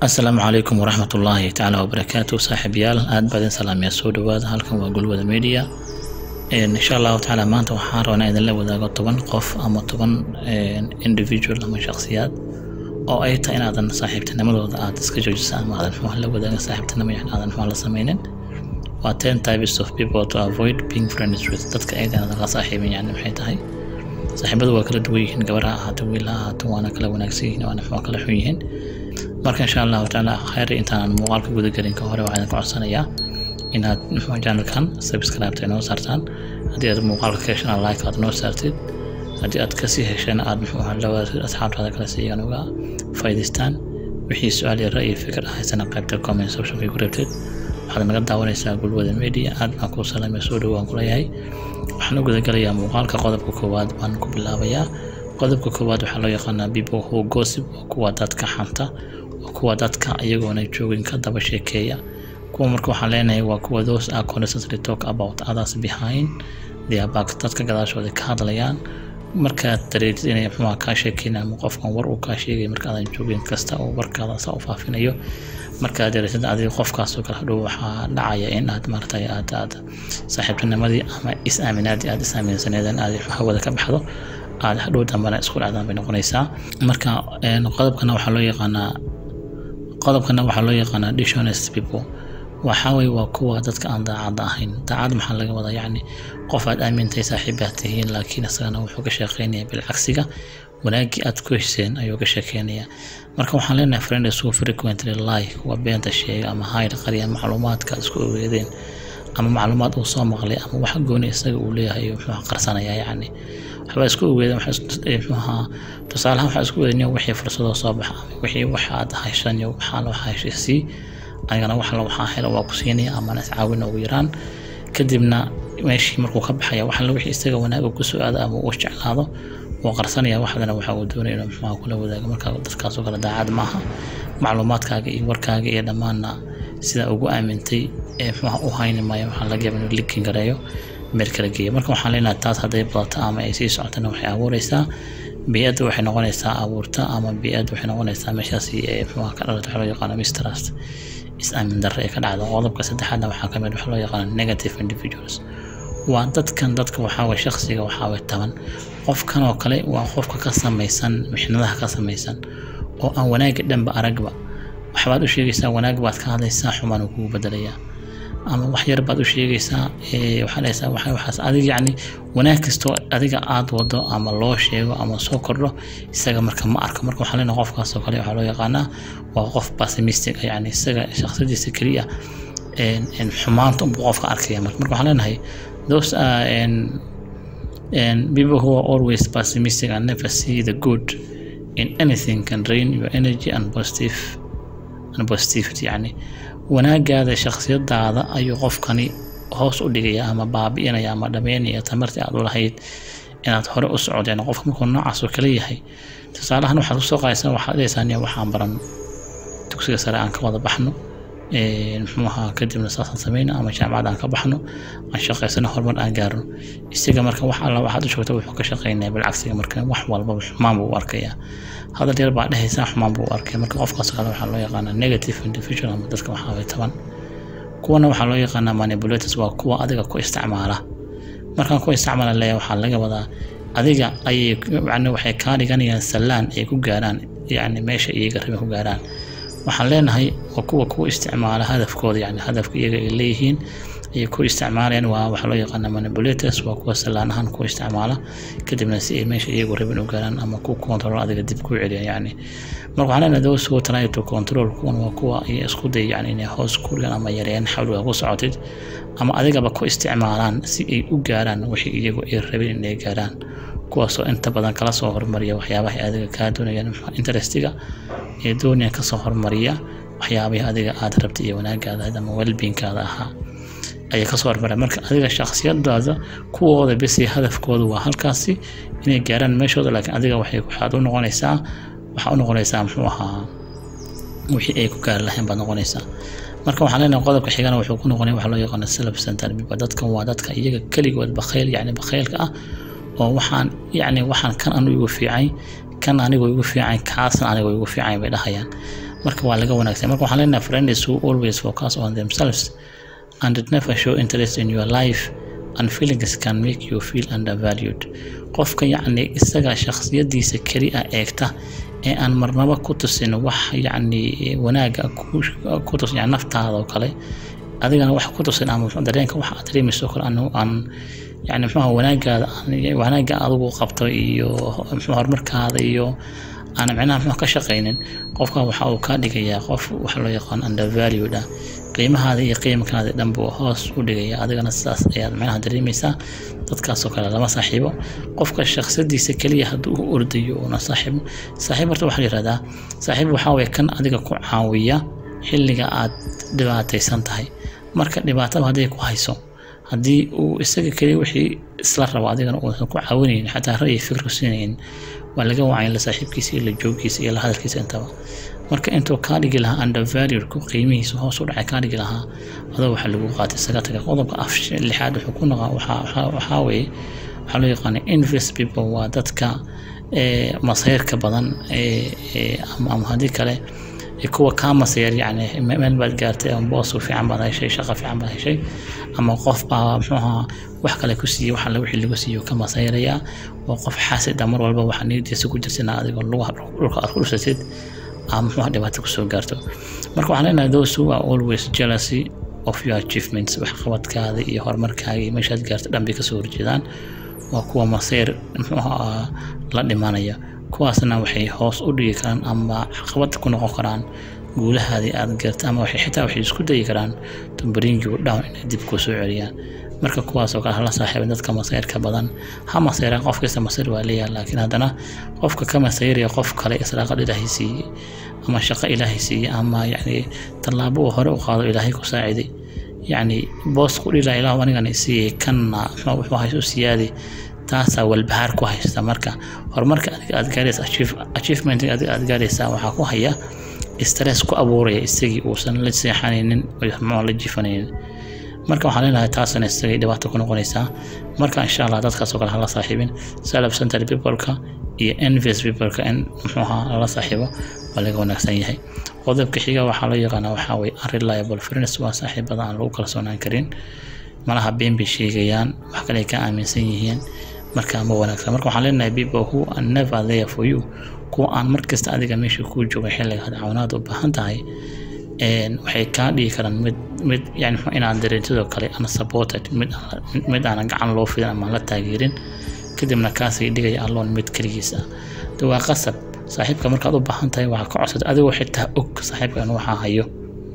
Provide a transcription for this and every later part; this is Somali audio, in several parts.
asalaamu calaykum waraxmat ullaahi tacaala wabarakaatu saaxiibayaal aad baa idin salaamaya soo dhawaada halkan waa gulwada media insha allahu tacaala maanta waxaan rabaa inaan idinla wadaago toban qof ama toban individual ama shakhsiyaad oo ay tahay inaadan saaxiibtinimadooda aad iska joojisa ama aadan xumaan la wadaagan saaxiibtinimo yani aadan xumaan la sameynin waa ten types of people to avoid being friends with dadka aydan aadan la saaxiibin yani maxay tahay saaxiibadu waa kala duwan yihiin gabar ha ahaato wiil ha ahaato waana kala wanaagsan yihiin waana xumaan kala xun yihiin marka insha allahu tacaala khayr intaan muuqaalka gudagelin ka hore waxaan idin codsanayaa inaad muxuu channelkan subscribe inoo saartaan haddii aad muuqaalka ka heshana like aad noo saartid haddii aad kasii heshana aad muxuu ahaa lawaad asxaabtaada kale si iyagan uga faa'iidaystaan wixii su-aal iyo ra'yi fikir ah haysana qaybta comment sectionka ku reebtid waxaad naga daawanaysaa gulwada media aad baan kuu salaamaya soo dhowaan kuleeyahay waxaan u gudagalayaa muuqaalka qodobka koowaad baan ku bilaabayaa qodobka koowaad waxaa loo yaqaanaa people who gossip waa kuwa dadka xanta waa kuwa dadka iyagoona joogin ka daba sheekeeya kuwa marka waxaan leenahay waa kuwa those are constantly talk about others behind their back dadka gadaashooda ka hadlayaan markaad dareetid inay muxuuha kaa sheekeyn ama qofkan war uu kaa sheegay markaadan joogin kasta oo warkaada saa u faafinayo markaad dareetid adiga qofkaasoo kale hadhow waxaa dhacaya in aad maaragtay aad aad saaxiibtinimadii ama is-aaminaadii aad is-aaminsaneedeen aad hawada ka baxdo aad hadhow dambana isku dhacdaan bay noqonaysaa marka qodobkana waxaa loo yaqaanaa qodobkana waxaa loo yaqaanaa dishonest people waxaa weye waa kuwa dadka aan daacadda ahayn daacad maxaa laga wadaa yacni qof aad aamintay saaxiibaad tihiin laakiin isagana wuxuu ka sheekeynaya bilcagsiga wanaagii aad ku hesheen ayuu ka sheekeynaya marka waxaan leenahay friends who frequently lie kuwa beenta sheega ama hayr qariya macluumaadka isku ogeedeen ama macluumaad uu soo maqlay ama wax gooni isaga uu leeyahay muxuu qarsanaya yacni waxbaa isku ogeedeen muxuuha tusaalahaan waxaa isku ogeedeen wixii fursadoo soo baxa ama wixii waxaad hayshan iyo waxaa loo heshiisii anigana wax la waxaa helo waa ku siinaya amana iscaawina ugu yaraan kadibna meeshii markuu ka baxaya wax la wixii isaga wanaag uu kusoo aado ama uu jeclaado wuu qarsanaya waxdana waxa uu doonaya inuu muxuha kula wadaago marka dadkaasoo kale daacad maaha macluumaadkaaga iyo warkaaga iyo dhammaanna sida ugu aamintay ee muxuha u hayni maayo waxaa laga yaaba inuu likin gareeyo meel kala geeya marka waxaan leenahay taas hadday badato ama ay sii socotana waxay abuureysaa biyadda waxay noqonaysaa abuurta ama biyadda waxay noqonaysaa meeshaasi ee muxuha ka dhalata waxaa loo yaqaana mistrust is-aamin darre ee ka dhacda qodobka saddexaadna waxaa ka mid waxaa loo yaqaana negative individuals waa dadkan dadka waxaa waye shakhsiga waxaa waye taban qofkan oo kale waa qofka ka samaysan mixnadaha ka samaysan oo aan wanaagga dhanba aragba waxbaad u sheegaysaa wanaag baad ka hadlaysaa xumaan uu kugu bedelayaa ama wax yar baad u sheegaysaa waxaa dhahaysaa waxa waxaas adiga yacni wanaag kastoo adiga aad wado ama loo sheego ama soo kordho isaga marka ma arko marka waxaa leenahay qofkaas oo kale waxaa loo yaqaanaa waa qof pessimistic yacni isaga shakhsadiisa keliya xumaanta unbuu qofka arkaya marka marka waxaan leenahay those are and people who are always pessimistic and never see the good in anything can drain your energy and positive and positivity yani wanaagaada shakhsiyadaada ayuu qofkani hoos u dhigaya ama baabi'inaya ama dhameynaya tamartii aad u lahayd inaad hore u socod yani qofka markuu noocaas oo kale yahay tusaalahan waxaad kusoo qaadaysaa waxaad dhahaysaa niya waxaan baran dugsiga sare aan ka wada baxno muxuu ahaa kadibna saasaan sameyna ama jaamacad aan ka baxno aan shaqaysano horumar aan gaarno isaga marka wax alla waxaad u joogta wuxuu ka shaqeynaya bilcagsiga marka wax walbaba xumaan buu u arkayaa hadal yar baa dhehaysaa xumaan buu u arkaya marka qofkaas kale waxaa loo yaqaanaa negative individual ama dadka waxaa way taban kuwana waxaa loo yaqaanaa manipulators waa kuwa adiga ku isticmaala markaan ku isticmaala leeya waxaa laga wadaa adiga ayay yani waxay kaa dhiganayaan sallaan ay ku gaaraan yani meesha iyaga rabe ku gaaraan waxaan leenahay waa kuwa ku isticmaala hadafkooda yani hadafka iyaga ay leeyihiin ayay ku isticmaalayaan waa waxaa loo yaqaana manipulators waa kuwa sallaan ahaan ku isticmaala kadibna si ay meesha iyagu rabin u gaaraan ama ku control adiga dib ku celiyan yani marka waxaan leenahay those who try to control kuwan waa kuwa ay isku day yani inay hoos ku dhigaan ama yareeyaan xawliga ku socotid ama adigaba ku isticmaalaan si ay u gaaraan wixii iyagu ay rabin inay gaaraan kuwaasoo inta badan kala soo hormariya waxyaabaha adiga kaa doonayaan interestiga ee doonaya kasoo hormariya waxyaabihii adiga aad rabtay iyo wanaagaada ama welbiinkaada ahaa ayay kasoo hormara marka adiga shakhsiyadaada kuwooda besi hadafkooda waa halkaasi inay gaaraan meeshooda laakiin adiga waxay waxaad u noqonaysaa waxaa u noqonaysaa muxuu ahaa wixii ay ku gaari lahayn baad noqonaysaa marka waxaan leenahay qodobka xigana wuxuu ku noqonaya waxaa loo yaqaana self center people dadkan waa dadka iyaga keligood bakhayl yacni bakhaylka ah oo waxaan yacni waxaan kan anigu igu fiicay kan anigu igu fiican kaasna anigu igu fiican bay dhahayaan marka waa laga wanaagsan marka waxaan leenahay friends who always focus on themselves and never show interest in your life and feelings can make you feel undervalued qofka yacni isaga shakhsiyadiisa keli ah eegta ee aan marnaba ku tusin wax yacni wanaaga ku tusin yani naftaada oo kale adigana wax ku tusin ama dareenka wax aad dareemayso kale aan aan yani muxuuha wanaagaada wanaaga adigu qabto iyo muxuu horumarkaada iyo aan micnaha muxuu ka shaqaynin qofka waxa uu kaa dhigayaa qof waxa loo yaqaan undervalued ah qiimahaada iyo qiimkaada dhan buu hoos u dhigaya adigana sidaas ayaad micnaha dareemaysaa dadkaasoo kale lama saaxiibo qofka shakhsadiisa keliya hadduu u ordayo una saaxiibo saaxiib horta waxaa la yihahdaa saaxiib waxaa weye kan adiga ku caawiya xilliga aad dhibaataysan tahay marka dhibaatada hadday ku hayso haddii uu isaga keliya wixii isla rabo adigana uusan ku caawinaynin xataa ra'yi fikir ku siinaynin waa laga wacay la saaxiibkiisa iyo la joogkiisa iyo la hadalkiisa intaba marka intuu kaa dhigi lahaa undervalued ku qiimihiisa hoos u dhacay kaa dhigi lahaa adoo waxaa lagu qaatay isaga taga qodobka af lixaad wuxuu ku noqaa waxaa weeye waxaa loo yaqaana invest people waa dadka masayrka badan ama haddii kale kuwa kaa masayar yani meel baad gaartay ama boos fiican baad heshay shaqo fiican baad heshay ama qof baa muxuuha wax kale ku siiyey waxa wixii lagu siiyo ka masayraya waa qof xaasid ah mar walba waxa niyadiisa ku jirtina adigoo lugaha dhulka aad ku dhusatid ama muxuuha dhibaato kusoo gaarto marka waxaan leenahay those who are always jealousy of your achievements waxqabadkaada iyo horumarkaaga iyo meeshaad gaarto dhan bay kasoo horjeedaan waa kuwa masayr muxuuha la dhimanaya kuwaasna waxay hoos u dhigi karaan ama caqabad ku noqon karaan guulahaadii aad gaarta ama waxay xitaa waxay isku dayi karaan to bring you down inay dib kuu soo celiyaan marka kuwaas oo kale hala saaxiibin dadka masayrka badan ha masayraan qof kasta masayr waa leeyahay laakiin haddana qofka ka masayraya qof kale israaqad ilaahay siiyey ama shaqo ilaahay siiyey ama yacni tallaabo uu hore u qaado ilaahay ku saaciday yacni boos ku dhilaa ilaah anigana siiyey kanna wuxuu hayso u siyaadi taasaa walbahaar ku haysta marka horumarka adiga aad gaaraysa achievement adiga aad gaaraysaa waxaa ku haya stress ku abuuraya isagii uusan la seexanaynin muxuu la jifanaynin marka waxaan leenahay taasna isagay dhibaato ku noqonaysaa marka insha allah dadkaas oo kale hala saaxiibin salab center peopleka iyo envious peopleka in muxuuha lala saaxiibo waa laga wanaagsan yahay qodobka xiga waxaa loo yaqaanaa waxaa weye unreliable friends waa saaxiibada aan lagu kalsoonaan karin malaha been bay sheegayaan wax kale ay ka aaminsan yihiin marka ma wanaagsan marka waxaan leenahay people who are never there for you kuwa aan markasta adiga meesha kuu jooga xilliga had cawinaad u baahan tahay waxay kaa dhigi karaan mid mid yani inaan dareentidoo kale ana supported mid mid aanan gacan loo fidin ama la taageerin kadibna kaasay dhigaya alloon mid keligiis ah de waa qasab saaxiibka markaad u baahan tahay waxaa ka codsata adigoo xitaa og saaxiibka inuu waxaa hayo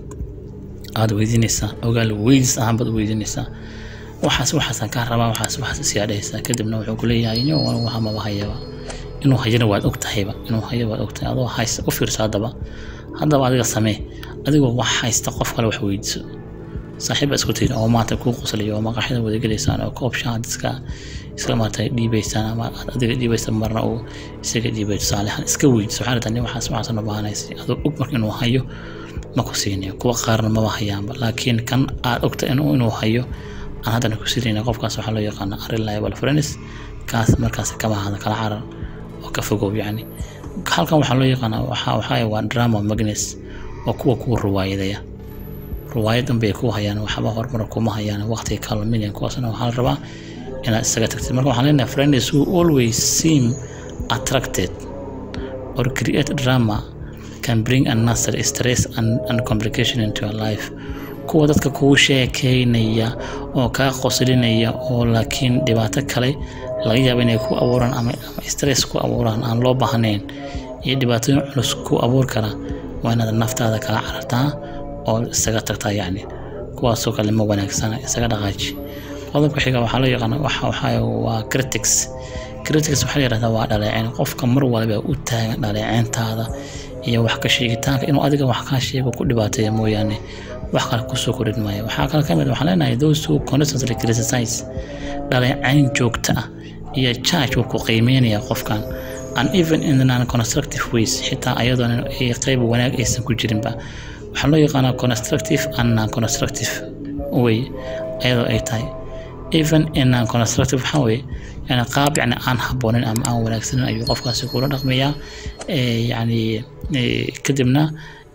aada weydiinaysaa ogaal weydis ahaan baad weydiinaysaa waxaas waxaasaan kaa rabaa waxaas waxaas isiyaadhaysaa kadibna wuxuu kuleeyahay inyo waxa maba hayaba inuu hayana waad og tahayba inuu hayo waad og tahay adoo hays u fiirso haddaba haddaba adiga samee adigoo wax haysta qof kale wax weydiiso saaxiib isku tihin oo maanta kuu qoslayo oo maqaxyada wadagelaysaan oo koob shaad iska iska maarata dhiibaysaan ama aad adiga dhiibaysa marna uu isaga dhiibay tusaalehan iska weydiiso waxaa rabtaa nin waxaas waxaasan u baahanaysay adoo og marka inuu hayo ma ku siinayo kuwa qaarna maba hayaanba laakiin kan aad ogta inuu inuu hayo aan haddana ku siinayna qofkaas waxaa loo yaqaana unreliable friends kaas markaas kama hada kala carar oo ka fogow yacni halkan waxaa loo yaqaanaa waxaa waxaa waa drama magnes waa kuwa kuwa ruwaayadaya ruwaayadan bay ku hayaan waxba horumar kuma hayaan waqtiga kalminian kuwaasna waxaa la rabaa inaad isaga tagtid marka waxaan leenahay friends who always seem attracted or create drama can bring unnecessary stress and, and complication into your life kuwa dadka kugu sheekeynaya oo kaa qoslinaya oo laakiin dhibaato kale laga yaabo inay ku abuuraan ama, ama stress ku abuuraan aan loo baahnayn iyo dhibaatooyin culus ku abuur kara waa inaad naftaada kala carartaa oo isaga tagtaa yacni kuwaasoo kale ma wanaagsana isaga dhaqaaji qodobka xiga waxaa loo yaqaana waxa waxaa waa critics critics waxaa la yihahdaa waa dhaleeceyn qofka mar walba u taagan dhaleeceyntaada iyo wax ka sheegitaanka inuu adiga wax kaa sheego ku dhibaateeya mooyaane wax kale kusoo korin maayo waxaa kale ka mid waxaan leenahay those who constantly criticize dhaleecayn joogta ah iyo charge wuu ku qiimeynaya qofkan and even in the non-constructive ways xitaa ayadoona ay qayb wanaag aysan ku jirinba waxaa loo yaqaanaa constructive and non-constructive way ayadoo ay tahay even in non-constructive waxaa weeye yani qaab yani aan haboonin ama aan wanaagsanin ayuu qofkaasi kula dhaqmayaa yani kadibna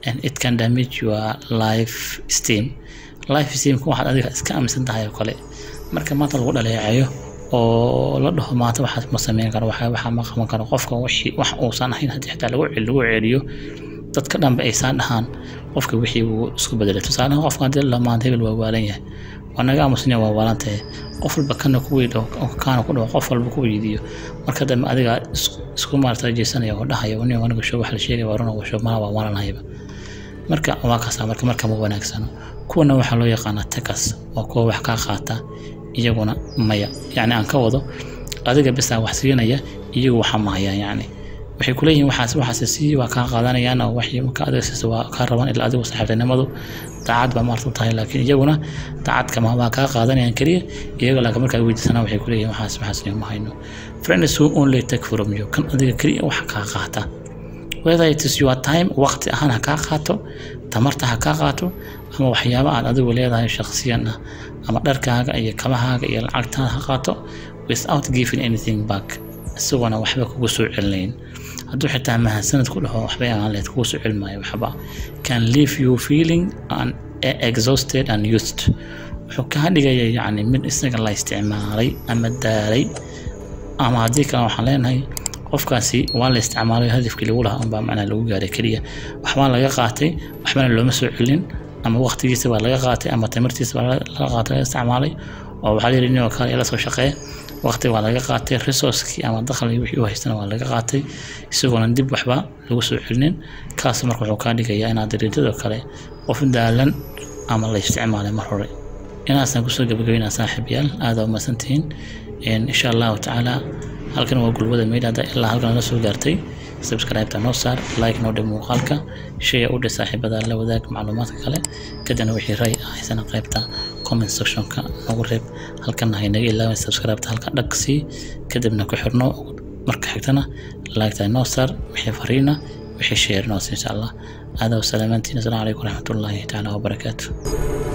and it can damage your life steam life steamka waxaad adiga iska aaminsan tahay oo kale marka maanta lagu dhaleecayo oo la dhaho maanta waxaad ma sameyn karo waxa waxa ma qaban karo qofka wixii wax uusan ahayn haddii xitaa lagu cel lagu celiyo dadka dhanba aysan dhahaan qofka wixii uu isku bedelay tusaalaha qofka haddii la maanta hebel waa waalan yahay waa naga aamusanya waa waalan tahay qof walba kana ku weydho kaana ku dhaho qof walba ku weydiiyo marka dambe adiga isku maarata jeesanaya oo dhahaya nin aniga show wax la sheegay waa runa show malaha waa waalanahayba marka waa kaasa marka marka ma wanaagsano kuwana waxaa loo yaqaanaa takas waa kuwa wax kaa qaata iyaguna maya yacni aan ka wado adiga bisaa wax siinaya iyagu waxa mahayaan yacni waxay kuleeyihiin waxaas waxaas sii waa kaa qaadanayaan oo waxay marka adiga siisa waa kaa rabaan ilaa adigu saaxiibtinimadu daacad baa maarta u tahay laakiin iyaguna daacadka ma waa kaa qaadanayaan keliya iyaga laakiin markaa weydiisanaa waxay kuleeyihiin waxaas waxaas ma hayno friends who only take from you kan adiga keliya wax kaa qaata whether it is your time waqti ahaan ha kaa qaato tamarta ha kaa qaato ama waxyaaba aad adigu leedahay shakhsiyan ah ama dharkaaga iyo kabahaaga iyo lacagtaada ha qaato without giving anything back isagoona waxba kugu soo celinayn hadduu xitaa mahadsanad ku dhaho waxbay aan leed kugu soo celimaayo waxba can leave you feeling an exhausted and used wuxuu kaa dhigaya yacni mid isaga la isticmaalay ama daalay ama haddii kale waxaan leenahay qofkaasi waa la isticmaalay hadafkii lagu lahaa unbaa macnaa lagu gaaray keliya waxbaa laga qaatay waxbana looma soo celin ama waqtigiisa baa laga qaatay ama tamartiisa baa laga qaatay laga isticmaalay oo waxaa la yidhi nin oo kale ila soo shaqee waqti waa laga qaatay resourcekii ama dakhligii wixii u haystana waa laga qaatay isagoona dib waxba lagu soo celinin kaas marka wuxuu kaa dhigayaa inaad dariijadoo kale qof daalan ama la isticmaalay mar hore inaasaan kusoo gabagabeynaa saaxiibayaal aada umadsantihiin insha allahu tacaala halkan waa gulbada meydha hadda ilaa halkan la soo gaartay subscribe-ta noo saar like noo dhig muuqaalka shaya u dhig saaxiibada la wadaag macluumaadka kale kadibna wixii ray ah haysana qaybta comment sectionka noogu reeb halkana haynaga ilaawin subscribe-ta halka dhag sii kadibna ku xirno marka xigtana like-ta noo saar wixii fariina wixii share noo sii insha allah aada wasalaamaantiin asalaamu calaykum waraxmatullaahi tacaala wabarakaatu